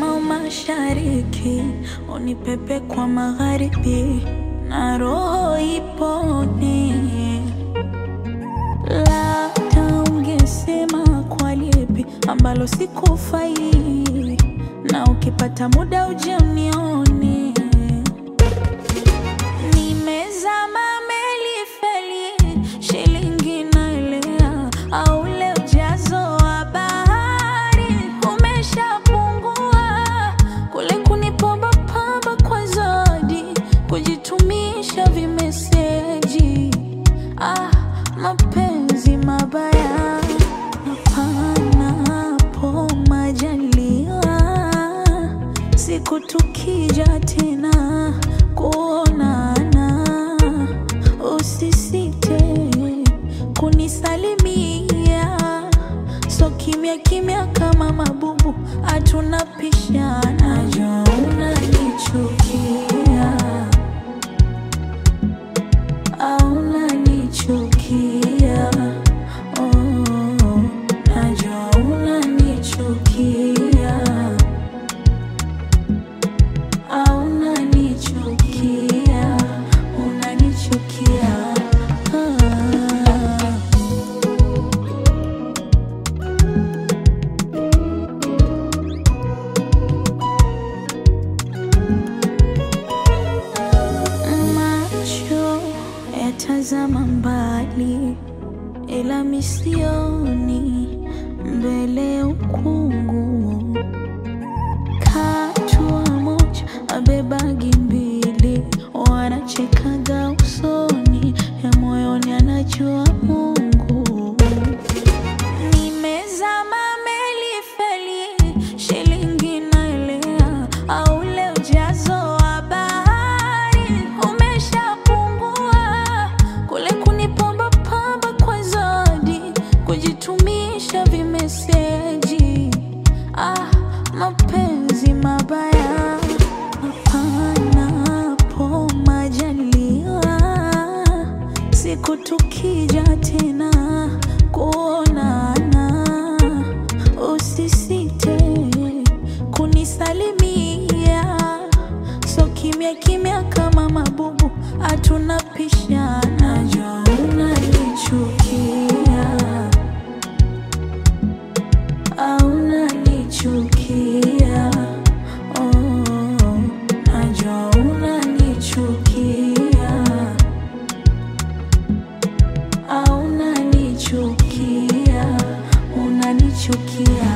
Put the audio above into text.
kama mashariki, unipepe kwa magharibi, na roho ipone. Labda ungesema kwa lipi ambalo sikufai, na ukipata muda uje unione. Nimezama meli feli, shilingi naelea, au ule ujazo wa bahari umeshapungua, kule kunipamba pamba kwa zodi, kujitumisha vimeseji. Ah, mapenzi mabaya hapanapo majaliwa, siku tukija tena kuonana, usisite kunisalimia, so kimya kimya kama mabubu, hatuna pishana. Najua unanichukia au unanichukia, oh, najua unanichukia au unanichukia, unanichukia ah. Macho yatazama mbali, ila misioni mbele ya ukungu. Katua moja abebagi mbili, wanachekaga usoni, ya moyoni anajua Mungu. Nimezama meli feli, shilingi naelea, au ule ujazo wa bahari umeshapungua, kule kunipamba pamba kwa zodi, kujitumisha vimeseji. Ah, mapenzi mabaya hapanapo majaliwa, siku tukija tena kuonana, usisite kunisalimia, so kimya kimya kama mabubu, hatuna pishana. Najua unanichukia au unanichukia, oh, najua unanichukia au unanichukia, unanichukia